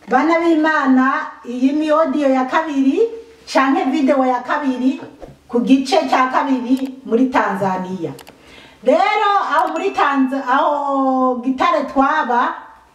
bana b'imana iyi ni odiyo ya kabiri canke video ya kabiri ku gice cya kabiri muri tanzania rero aho muri tanza aho gitare twaba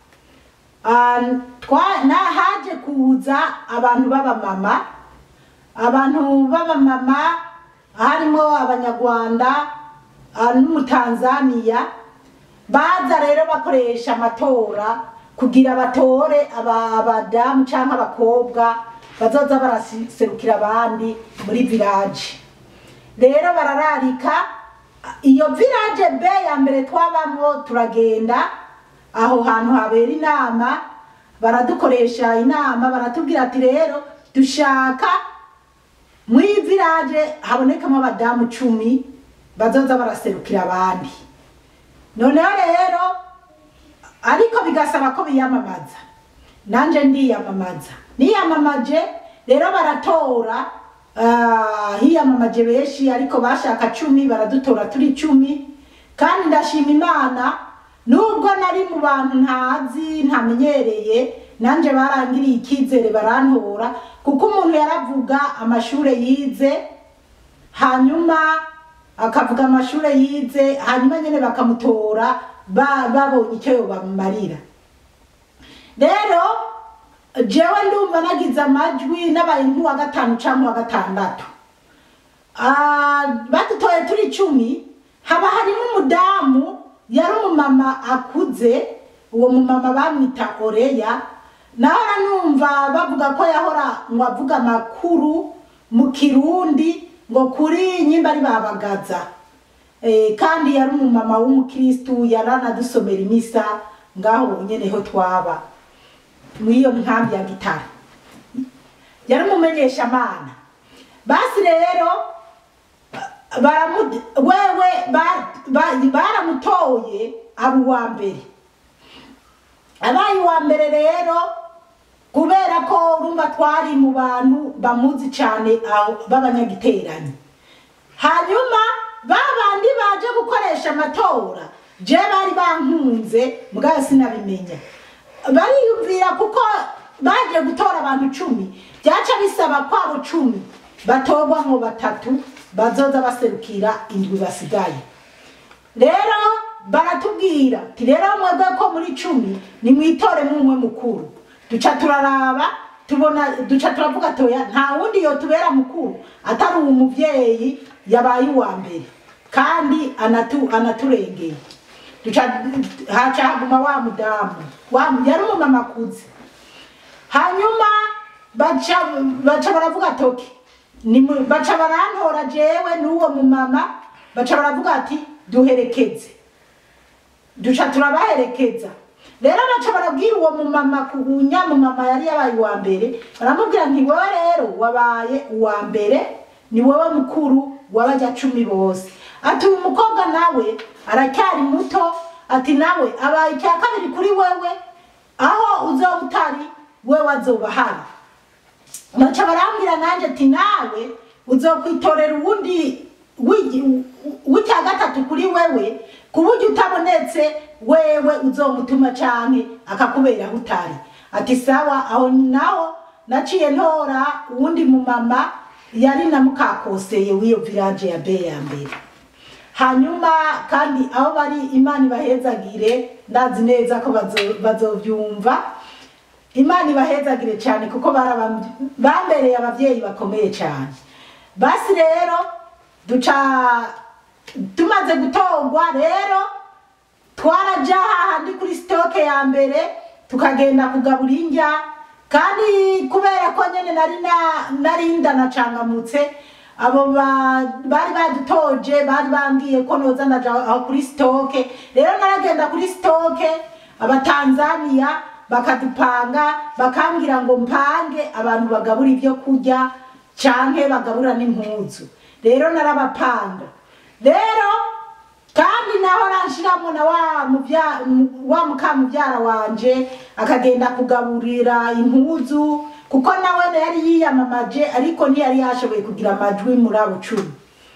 ah, twa- na haje kuza abantu b'abamama abantu b'abamama harimo abanyarwanda ah, n'umutanzaniya baza rero bakoresha amatora kugira batore aba- abadamu cyangwa abakobwa bazoza baraserukira abandi muri village rero barararika iyo village b ya mbere twabamo turagenda aho hantu habera inama baradukoresha inama baratubwira ati rero dushaka muri village habonekamo abadamu cumi bazoza baraserukira abandi noneho rero ariko bigasaba ko biyamamaza nanje ndiyamamaza niyamamaje rero baratora ah, hiyamamaje benshi ariko bashaka cumi baradutora turi cumi kandi ndashima imana nubwo nari mu bantu ntazi ntamenyereye nanje barangiriye icyizere barantora kuko umuntu yaravuga amashure yize hanyuma akavuga amashure yize hanyuma nyene bakamutora ba- babonye icyo yobamarira rero jewe ndumva nagize amajwi n'abaye nk'uwa gatanu cyangwa uwa gatandatu Ah, badutoye turi icumi haba harimo umudamu yari umumama akuze uwo mumama bamwita oreya nahora numva bavuga ko yahora ngo avuga amakuru mu kirundi ngo kuri nyimba ari babagaza Eh, kandi yari umumama w'umukristu yaranadusomera imisa ngaho nyene ho twaba mw'iyo nkambi ya gitara yari umumenyesha amana basi rero baramu- wewe ba- ba- baramutoye aba uwa mbere abaye uwa mbere rero kubera ko urumva twari mu bantu bamuzi cyane aho b'abanyagiteranyi hanyuma ba bandi baje gukoresha amatora je bari bankunze mugabo sinabimenya bariyumvira kuko baje gutora abantu cumi byaca bisaba ko abo cumi batorwa mu batatu bazoza baserukira indwi basigaye rero baratubwira ati rero mwebwe ko muri cumi nimwitore mumwe mukuru duca turaraba tubona duca turavuga toya nta wundi yotubera mukuru atari uwo muvyeyi yabaye uwa mbere kandi anatu, anaturengeye duca haca haguma wa mudamu wa yari umumama akuze hanyuma baca baca baravuga toki ni mu- baca barantora jewe n'uwo mumama baca baravuga ati duherekeze duca turabaherekeza rero baca barabwira uwo mumama ku nyamumama yari yabaye uwa mbere baramubwira nti wowe rero wabaye uwa mbere ni wowe mukuru w'abajya cumi bose ati uyu mukobwa nawe aracyari muto ati nawe abaye icya kabiri kuri wewe aho uzoba utari wewe azoba hari baca barambwira nanjye ati nawe uzokwitorera uwundi w'igi- w'icya gatatu kuri wewe ku buryo utabonetse wewe uzomutuma canke akakubera aho utari ati sawa aho naho naciye ntora uwundi mumama yari na mukakoseye w'iyo village ya be ya mbere hanyuma kandi aho bari imana ibahezagire ndazi neza ko bazo- bazovyumva imana ibahezagire cyane kuko baraba- bambereye abavyeyi bakomeye cyane basi rero duca tumaze gutorwa rero twaraja hahandi kuri sitoke ya mbere tukagenda kugabura indya kandi kubera ko nyene nari na- nari ndanacangamutse abo ba- bari badutoje bari bambwiye ko noza ndaja aho kuri sitoke rero naragenda kuri sitoke abatanzaniya bakadupanga bakambwira ngo mpange abantu bagabura ibyo kurya canke bagabura n'impuzu rero narabapanga rero kandi naho ranshiramo na wa muvya mu- wa mukamuvyara wanje akagenda kugaburira impuzu kuko nawe yari yiyamamaje ariko ntiyari yashoboye kugira amajwi muri abo cumi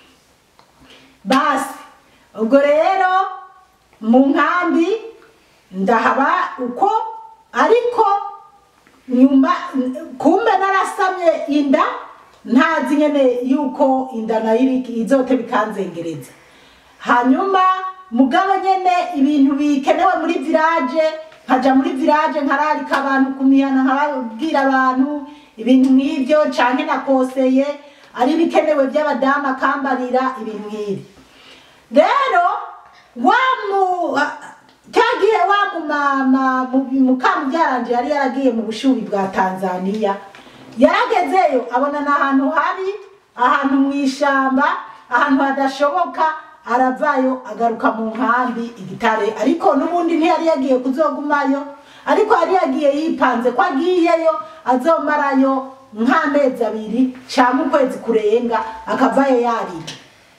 basi ubwo rero mu nkambi ndahaba uko ariko nyuma kumbe narasamye inda ntazi nyene yuko inda nayo iri- izote bikanzengereza hanyuma mugabo nyene ibintu bikenewe muri village nkaja muri village nkararika abantu kumihana nkababwira abantu ibintu nk'ivyo canke nakoseye ari ibikenewe vy'abadamu akambarira ibintu nk'ibi rero wa mu cyagihe wa mumama mukamubyaranje yari yaragiye mu bushubi bwa tanzaniya yaragezeyo abona ni ahantu habi ahantu mu ishamba ahantu hadashoboka aravayo agaruka mu nkambi igitare ariko n'ubundi ntiyari yagiye kuzogumayo ariko yari yagiye yipanze ko agiyeyo azomarayo nk'amezi abiri cyangwa ukwezi kurenga akavayo yarira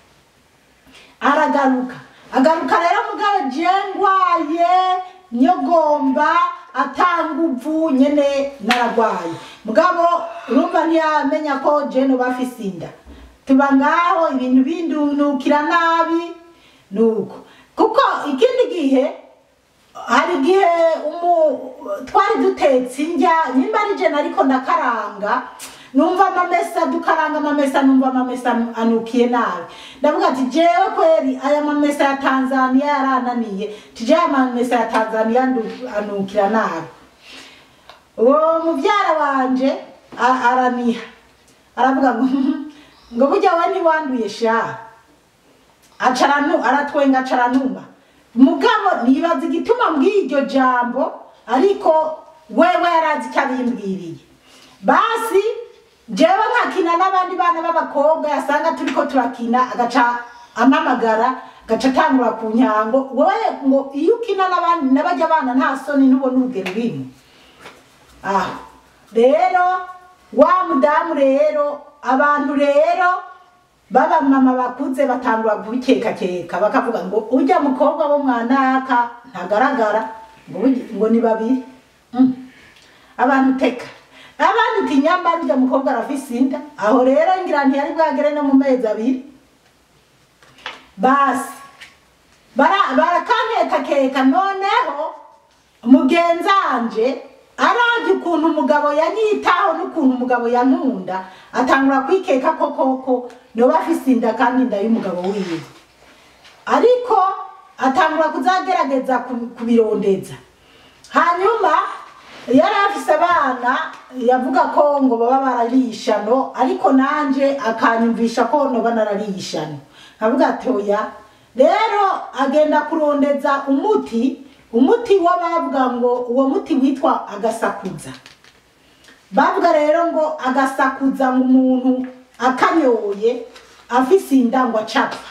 aragaruka agaruka rero mugabo jengwaye nyogomba atanguvu nyene naragwaye mugabo urumva ntiyamenya ko jeno bafise inda tuba ngaho ibintu bindunukira nabi nuko kuko ikindi gihe hari igihe umu twari dutetse indya nyimba ari jena ariko ndakaranga numva amamesa dukaranga amamesa numva amamesa anukiye nabi ndavuga ati jewe kweri aya mamesa ya tanzaniya yarananiye tije aya mamesa ya tanzaniya ndu- anukira nabi uwo mubyara wanje a- araniha aravuga ngo ngo burya we ntiwanduye sha acaranu aratwenga acaranuma mugabo nibaza igituma mbwiye iryo jambo ariko wewe yarazi ko abimbwiriye basi jewe nkakina n'abandi bana b'abakobwa yasanga turiko turakina agaca amamagara gaca atangura ku nyango wowe ngo iyo ukina n'abandi n'abajya abana nta soni ntubona urugero urimo aho rero wa mudamu rero abantu rero b'abamama bakuze batangura kubikekakeka bakavuga ngo ujya mukobwa wo mwanaka ntagaragara ngo burya- ngo ni babiri Mm. abantu teka abandi uti nyamara ujya mukobwa arafise inda aho rero ngira ntiyari bwagere no mu mezi abiri basi bara- barakanyekakeka noneho mugenzanje arabye ukuntu umugabo yanyitaho n'ukuntu umugabo yankunda atangura kwikeka ko koko noba afise inda kandi inda y'umugabo wiwe ariko atangura kuzagerageza ku- kubirondeza hanyuma yari afise abana yavuga ko ngo baba bararisha no ariko nanje akanyumvisha ko noba narariye no nkavuga ati oya rero agenda kurondeza umuti umuti wo bavuga ngo uwo muti witwa agasakuza bavuga rero ngo agasakuza ngo umuntu akanyoye afise inda ngo acapfa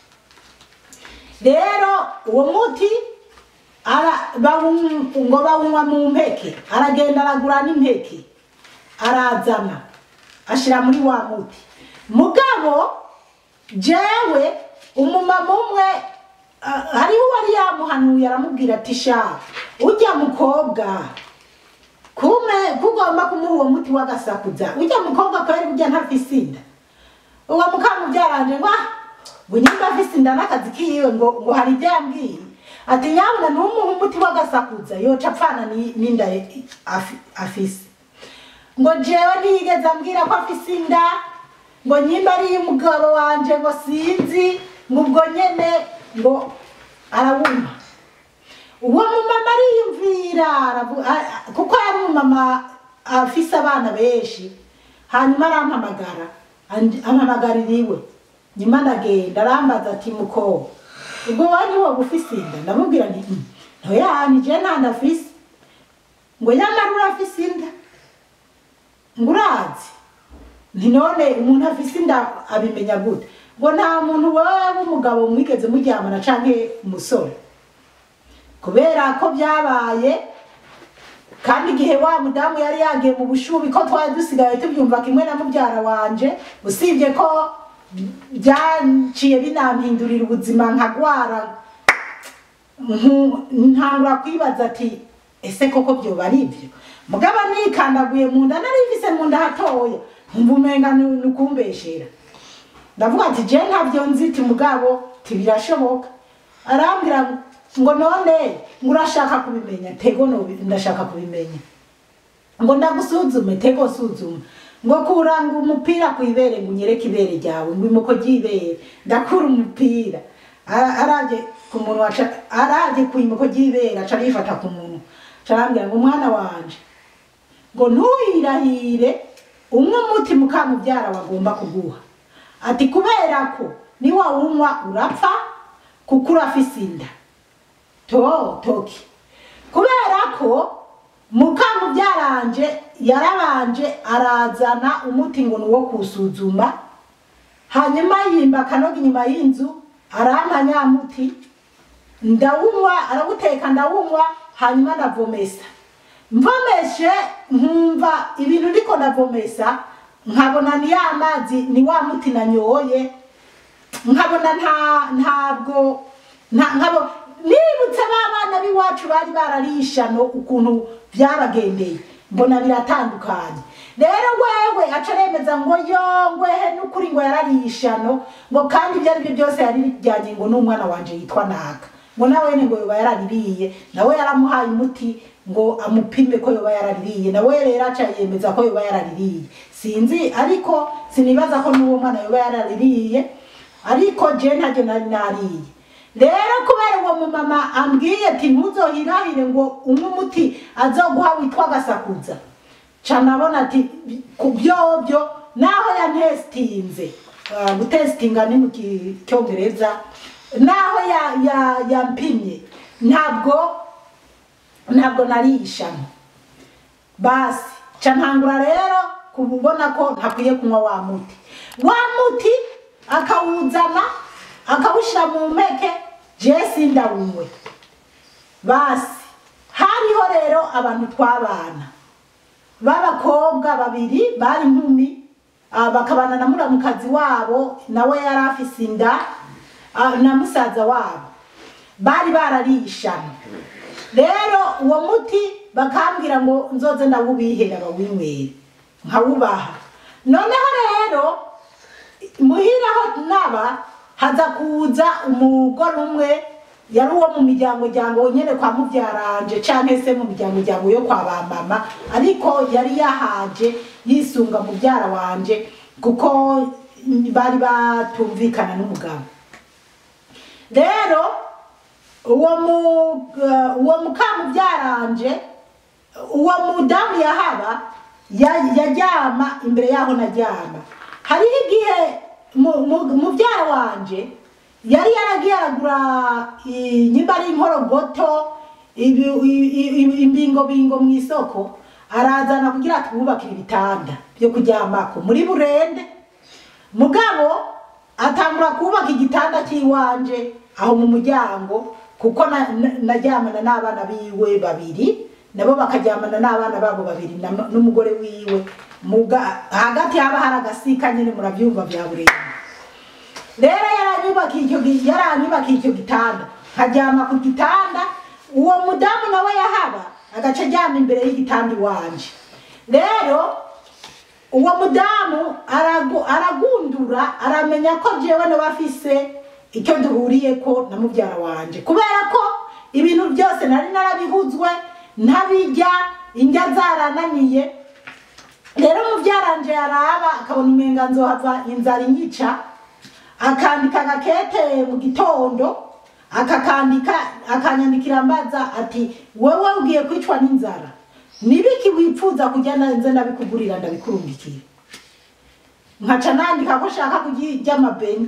rero uwo muti ara- bawun- ngo bawunywa mu mpeke aragenda aragura n'impeke arazana ashira muri wa muti mugabo jewe umumama umwe ah, hariho uwari yamuhanuye aramubwira ati sha ujya mukobwa kume kugomba kumuha uwo muti w'agasakuza ujya mukobwa kweri ujya ntafise inda uwo mukamubyaranje ngo ah ngo nyimba afise inda n'akazi kiwe ngo ngo hari ibyo yambwiye ati nyabuna ntumuhe umuti w'agasakuza yoca apfana ni- n'inda ye- afi- afise ngo jewe ntiyigeze ambwira ko afise inda ngo nyimba ari umugabo wanje ngo sinzi ngo ubwo nyene ngo arawumpa uwo mumama ariyumvira aravu- a- a- kuko yari umumama afise abana benshi hanyuma arampamagara andi- ampamagarira iwe nyuma ndagenda arambaza ati mukobwa ubwo wowe niwoba ufise inda ndamubwira nti "Mm, ntoya nije nta ndafise ngo nyamara urafise inda ngo urazi nti none umuntu afise inda abimenya gute ngo nta muntu wewe w'umugabo mwigeze muryamana canke umusore kubera ko byabaye kandi igihe wa mudamu yari yagiye mu bushubi ko twari dusigaye tubyumva kimwe na mubyara wanje usibye ko byaciye binampindurira ubuzima nkagwara nku- ntangura kwibaza ati ese koko byoba ari ibyo mugabo nikandaguye mu nda nari mfise mu nda hatoya nkumva umenga ni- ni ukumbeshera ndavuga ati je ntabyo nzi ti mugabo tibirashoboka arambwira ngo none ngo urashaka kubimenya tego no ndashaka kubimenya ngo ndagusuzume tego suzuma ngo kuranga umupira ku ibere ngo unyereke ibere ryawe ngo imuko ry'ibere ndakura umupira Ara- araje ku munwa aca- araje ku imuko ry'ibere aca arifata ku munwa aca arambwira ngo umwana wanje ngo ntuhirahire umwe umuti mukamubyara wagomba kuguha ati kubera ko niwawunywa urapfa kuko urafise inda to toki kubera ko mukamubyaranje yarabanje arazana umuti ngo ni uwo kusuzuma hanyuma yimba akanoga inyuma y'inzu arampa nyamuti ndawunywa arawuteka ndawunywa hanyuma ndavomesa mvomeshe nkumva ibintu ndiko ndavomesa nkabona ni ya mazi ni wa muti nanyoye nkabona nta ntabwo nta nkabo nibutse ba bana b'iwacu bari bararishano ukuntu byabagendeye mbona biratandukanye rero wewe aca aremeza ngo yongwehe n'ukuri ngo yararishano ngo kandi ibyo ari byo byose yari bijyanye ngo n'umwana wanje yitwa naka ngo nawe ngo yoba yaraririye nawe yaramuhaye umuti ngo amupime ko yoba yaraririye nawe rero aca yemeza ko yoba yaraririye sinzi ariko sinibaza ko n'uwo mwana yoba yaraririye ariko je ntacyo nari nariye rero kubera uwo mumama ambwiye ati ntuzohirahire ngo umwe umuti azoguha witwa gasakuza ca nabona ati ku byobyo naho yantesitinze Ah, gutesitinga ni mu ki- cyongereza naho ya- ya- yampimye ntabwo ntabwo narishana basi ca ntangura rero kubona ko ntakwiye kunywa wa muti wa muti akawuzana akawushyira mu mpeke jesi ndawunywe basi hariho rero abantu twabana b'abakobwa babiri bari inkumi ah, bakabana na muramukazi wabo nawe yari afise inda ah, na musaza wabo bari bararishana rero uwo muti bakambwira ngo nzoze ndawubihera bawinywere nkawubaha noneho rero muhira aho naba haza kuza umugore umwe yari uwo mu miryango ryango nyene kwa mubyaranje canke se mu miryango ryango yo kwa ba mama ariko yari yahaje yisunga mubyara wanje kuko bari batumvikana n'umugabo rero uwo mu uh, uwo mukamubyaranje uwo mudamu yahaba ya- yaryama imbere yaho naryama hariho igihe mu- mu- mubyara wanje yari yaragiye aragura i- nyimba ari inkorogoto ibi- i- i- i- imbingobingo mu isoko arazana kugira twubakire ibitanda byo kuryamako muri burende mugabo atangura kubaka igitanda cy'iwanje aho mu muryango kuko na- na- naryamana n'abana biwe babiri nabo bakaryamana n'abana babo babiri na- n'umugore wiwe Muga- hagati haba hari agasika nyine murabyumva bya burende rero yaranyubakiye icyo gi- yaranyubakiye icyo gitanda nkaryama ku gitanda uwo mudamu nawe yahaba agaca aryama imbere y'igitanda iwanje rero uwo mudamu aragu- aragundura aramenya ko jewe nawe afise icyo duhuriye ko na mubyara wanje kubera ko ibintu byose nari narabihuzwe ntabijya indya zarananiye rero mubyaranje yaraba akabona umenga nzohava inzara inyica akandika agakete mu gitondo akakandika akanyandikira ambaza ati wewe ugiye kwicwa n'inzara nibiki wipfuza kujya nanze ndabikugurira ndabikurungikira nkaca nandika ko shaka kujya amabeni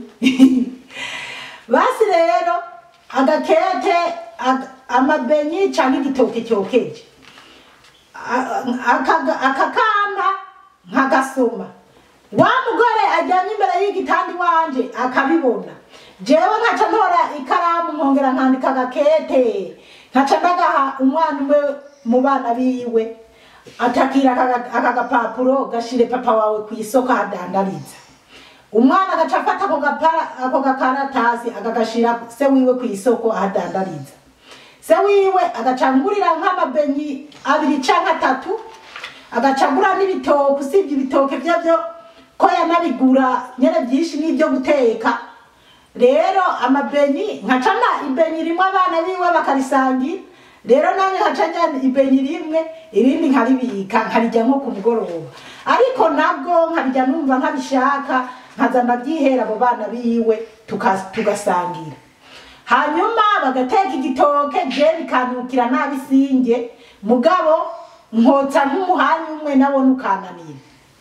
basi rero agakete ag- amabenyi cyangwa igitoke cyokeje A- akaga- akakamba nkagasoma wa mugore ajyanye imbere y'igitanda iwanje akabibona jewe nkaca ntora ikaramu nkongera nkandika agakete nkaca ndagaha umwana umwe mu bana biwe atakira aka- aka gapapuro gashire papa wawe ku isoko ahadandariza umwana agaca afata ako gapara ako gakaratasi akagashira se wiwe ku isoko ahadandariza se wiwe agacangurira nk'amabenyi abiri canke atatu agacagura n'ibitoke usibye ibitoke byo byo ko yanabigura nyene byinshi n'ibyo guteka rero amabenyi nkacana ibenyi rimwe abana biwe bakarisangira rero nanjye nkaca njyana ibenyi rimwe irindi nkaribika nkarijya nko ku mugoroba ariko nabwo nkarijya numva nkabishaka nkaza ndabyihera abo bana biwe tuka- tugasangira hanyuma bagateka igitoke je bikanukira nabi singe mugabo nkotsa nk'umuhanya umwe nabona ukananira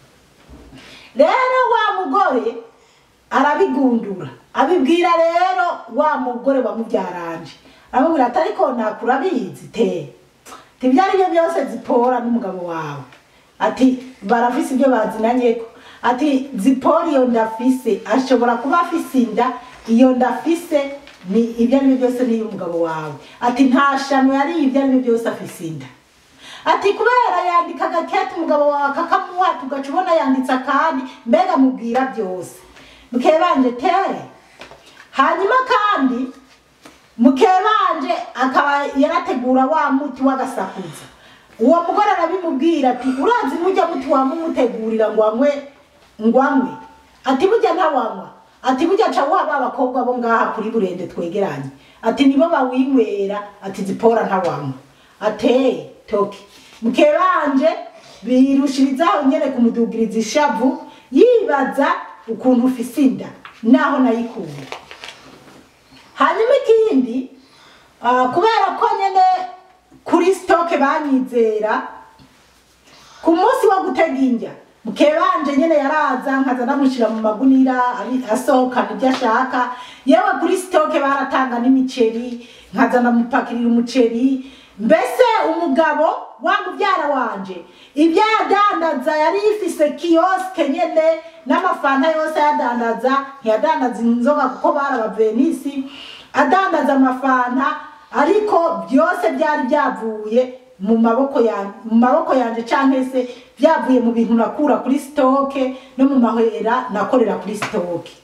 rero wa mugore arabigundura abibwira rero wa mugore wamubyaranje aramubwira ati ariko nakura abizi te ti ibyo ari byo byose zipora n'umugabo wawe ati barafise ibyo bazinanyeko ati zipora iyo ndafise ashobora kuba afise inda iyo ndafise ni ibyo ari byo byose niyo umugabo wawe ati nta shano yari ibyo ari byo byose afise inda ati kubera yandika agakete umugabo wawe akakamuha tugaca ubona yanditse akandi mbega mubwira byose mukebanje tere hanyuma kandi mukebanje akaba yarategura wa muti w'agasakuza uwo mugore arabimubwira ati urazi mujya muti wamumutegurira ngo anywe ngo anywe ati burya ntawanywa ati burya ca wuha ba bakobwa bo ngaha kuri burende twegeranye ati nibo bawinywera ati zipora ntawanywa ate toki mukebanje birushirizaho nyene kumudugiriza ishavu yibaza ukuntu ufise inda naho nayikuye hanyuma ikindi ah, kubera ko nyene kuri stoke banyizera ku munsi wo gutega indya mukebanje nyene yaraza nkaza ndamushira mu magunira abi- asohokana ibyo ashaka yewe kuri stoke baratanga n'imiceri nkaza ndamupakirira umuceri mbese umugabo wa mubyara wanje ibyo yadandaza yari yifise kiyoske nyene n'amafanta yose ayadandaza ntiyadandaza inzoga kuko bari abavenisi adandaza amafanta ariko byose byari byavuye mu maboko yanjye mu maboko yanjye cyangwa se byavuye mu bintu nakura kuri sitoke no mu mahera nakorera kuri sitoke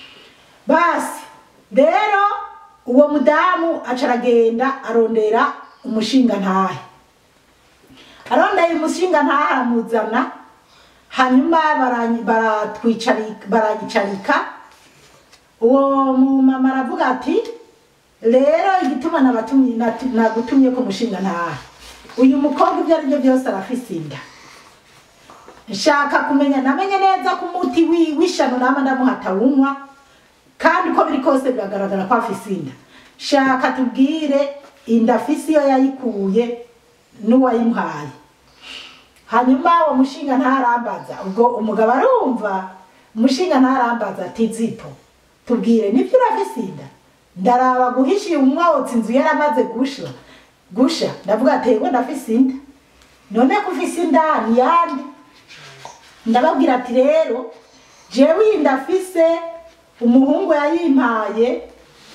basi rero uwo mudamu aca aragenda arondera umushinga ntahe arondeye umushinga ntahe aramuzana hanyuma baranyi- baratwicarika baranyicarika uwo mumama aravuga ati rero igituma nabatumye natu- nagutumye ko mushinga ntahe uyu mukobwa ibyo ari byo byose arafise inda nshaka kumenya namenye neza ko umuti wi- w'ishano nama ndamuhata wunywa kandi uko biri kose biragaragara ko afise inda shaka tubwire inda afise iyo yayikuye n'uwayimuhaye hanyuma uwo mushinga ntarambaza ubwo umugabo arumva umushinga ntarambaza ati zipo tubwire nibyo urafise inda ndaraba guhishiye umwotsi inzu yaramaze gusha gusha ndavuga ati yego ndafise inda none ko ufise inda ni yandi ndababwira ati rero jewe iyi ndafise umuhungu yayimpaye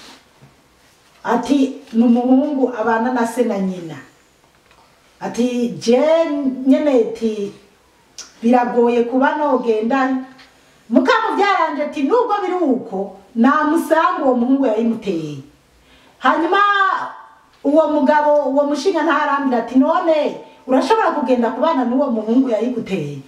ati ni umuhungu abana na se na nyina ati je nyene ti biragoye kuba nogenda mukamubyaranje ati nubwo biri uko namusanga uwo muhungu yayimuteye hanyuma uwo mugabo uwo mushinga ntarambira ati none urashobora kugenda kubana n'uwo muhungu yayiguteye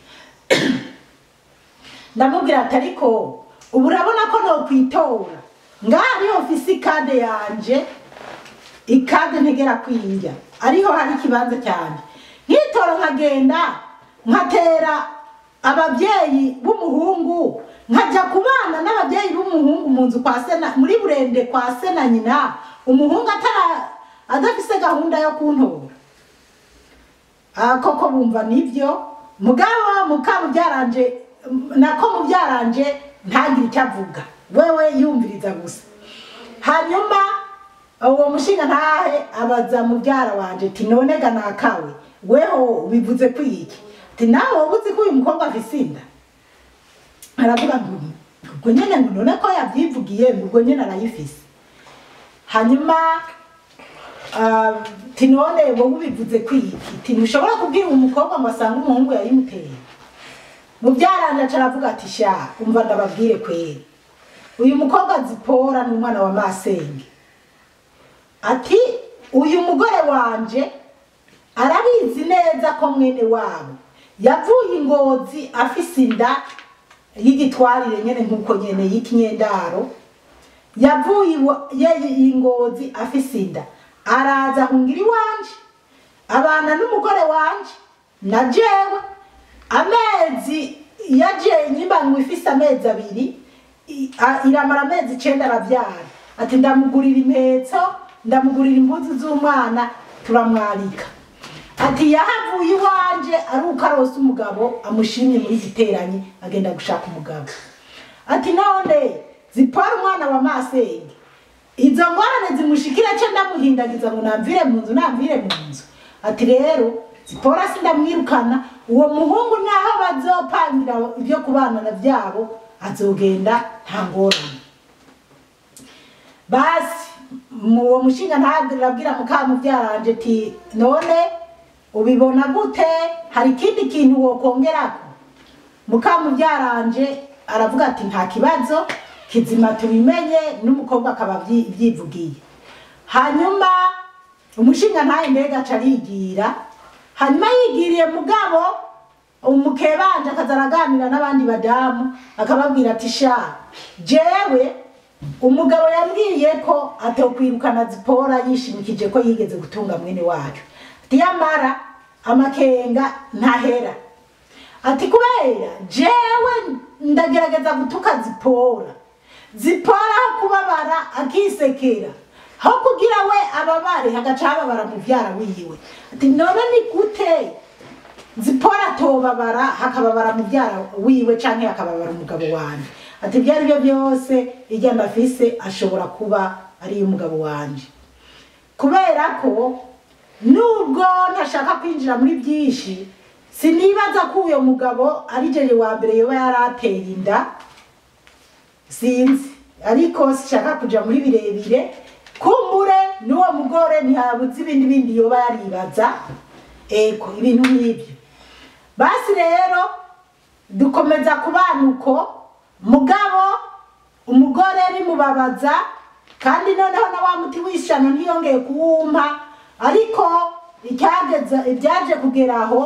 ndamubwira ati ariko ubu urabona ko nokwitora ngaha niho mfise ikade yanje ikade ntegera kwinjya ariho hari ikibanza cyane nkitora nkagenda nkatera ababyeyi b'umuhungu nkajya kubana n'ababyeyi b'umuhungu mu nzu kwa sena muri burende kwa se na nyina umuhungu atara adafise gahunda yo kuntora Ah, koko bumva nibyo mugabo mukamubyaranje nako mubyaranje ntagire icyo avuga wewe yumviriza gusa hanyuma uwo mushinga ntahe abaza mubyara wanje ati none ga nakawe weho bivuze kwiki ati nawe wowe uzi ko uyu mukobwa afise inda aravuga ngo ubwo nyene ngo none ko yabyivugiye ngo ubwo nyene arayifise hanyuma ah, ati none wowe ubivuze kwiki ati ntushobora kubwira umukobwa ngo asange umuhungu yayimuteye mubyaranje aca aravuga ati sha umva ndababwire kweri uyu mukobwa zipora ni umwana wa masenge ati uyu mugore wanje arabizi neza ko mwene wabo yavuye ingozi afise inda y'igitwarire nyene nkuko nyene y'ikinyendaro yavuye iwa- ye- ingozi afise inda araza ahungira iwanje abana n'umugore wanje na jewe amezi yaje nyimba ngo ifise amezi abiri i- a- iramara amezi icenda aravyara ati ndamugurira impetso ndamugurira impuzu z'umwana turamwarika ati yahavuye iwanje ari uko arose umugabo amushimye muri giteranyi agenda gushaka umugabo ati none zipora umwana wa masenge izo ngorane zimushikira ce ndamuhindagiza ngo namvire mu nzu namvire mu nzu ati rero zipora sindamwirukana uwo muhungu naho bazopangira ibyo kubanana byabo azogenda nta ngorane basi mu- uwo mushinga ntabwo arabwira mukamubyaranje ati none ubibona gute hari ikindi kintu wokongerako mukamubyaranje aravuga ati nta kibazo kizima tubimenye n'umukobwa akaba abyi- abyivugiye hanyuma umushinga ntaye mbega aca arigira hanyuma yigiriye mugabo umukebanje akaza araganira n'abandi badamu akababwira ati sha jewe umugabo yambwiye ko atokwirukana zipora yishimikije ko yigeze gutunga mwene wacu ati yamara amakenga ntahera ati kubera jewe ndagerageza gutuka zipora zipora aho kubabara akisekera aho kugira we ababare hagaca hababara muvyara wiwe ati none ni gute zipora atobabara hakababara mubyara wiwe canke hakababara umugabo wanje ati ibyo ari byo byose irya ndafise ashobora kuba ari umugabo wanje kubera ko nubwo ntashaka kwinjira muri byinshi sinibaza ko uyo mugabo ari jeje wa mbere yoba yarateye inda sinzi ariko sishaka kuja muri birebire kumbure n'uwo mugore ntihabuze ibindi bindi yoba yaribaza eko ibintu nk'ibyo basi rero dukomeza kubana uko mugabo umugore bimubabaza kandi noneho na wa muti w'ishyano ntiyongeye kuwumpa ariko icyageza ibyaje kugera aho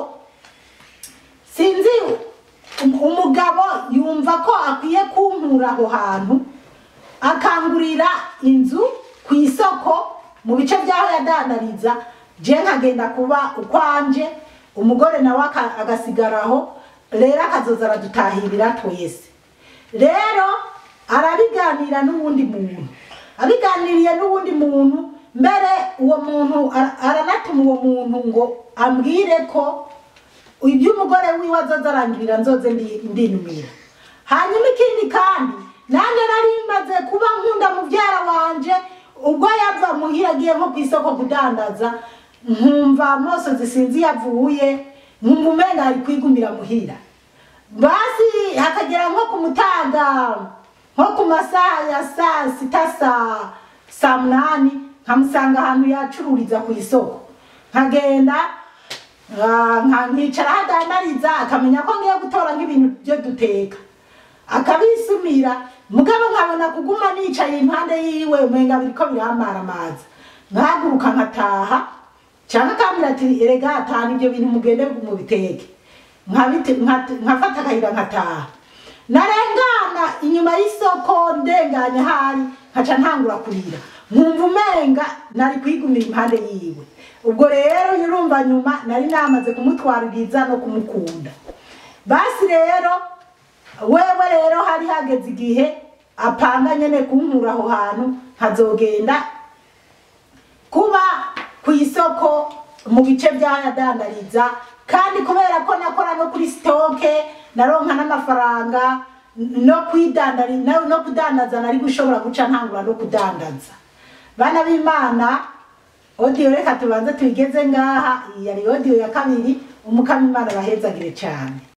sinzi um- umugabo yumva ko akwiye kunkura aho hantu akangurira inzu ku isoko mu bice by'aho yadandariza je nkagenda kuba ukwanje umugore nawe aka- agasigaraho rero akazoza aradutahirira twese rero arabiganira n'uwundi muntu abiganiriye n'uwundi muntu mbere uwo muntu ara- aranatuma uwo muntu ngo ambwire ko ibyo umugore wiwe azoza arangirira nzoze ndi- ndinumira hanyuma ikindi kandi nanjye nari maze kuba nkunda mubyara wanje ubwo yava muhira agiye nko ku isoko kudandaza nkumva amosozi sinzi iyo avuye nkumva umenga ari kwigumira muhira basi hakagera nko ku mutaga nko ku masaha ya saa sita saa saa munani nkamusanga ahantu yacururiza ku isoko nkagenda Ah, nka- nkicara hadandariza akamenya ko ngiye gutora nk'ibintu byo duteka akabisumira mugabo nkabona kuguma nicaye impande yiwe umenga biriko biramara amazi nkahaguruka nkataha cyangwa akambwira ati erega atanu ibyo bintu mugende mubiteke Nkabite- nkat- nkafata akayira nkataha narengana inyuma y'isoko ndenganya hari nkaca ntangura kurira nkumva umenga nari kwigumira impande yiwe ubwo rero urumva nyuma nari namaze kumutwaririza no kumukunda basi rero wewe rero hari hageze igihe apanga nyene kunkura aho hantu nkazogenda kuba ku isoko mu bice by'ayadandariza kandi kubera ko nakora no kuri sitoke naronka n'amafaranga no kwidandari no, no kudandaza nari gushobora guca ntangura no kudandaza bana b'imana odiyo reka tubanze tuyigeze ngaha iyi yari odiyo ya kabiri umukama imana bahezagire cyane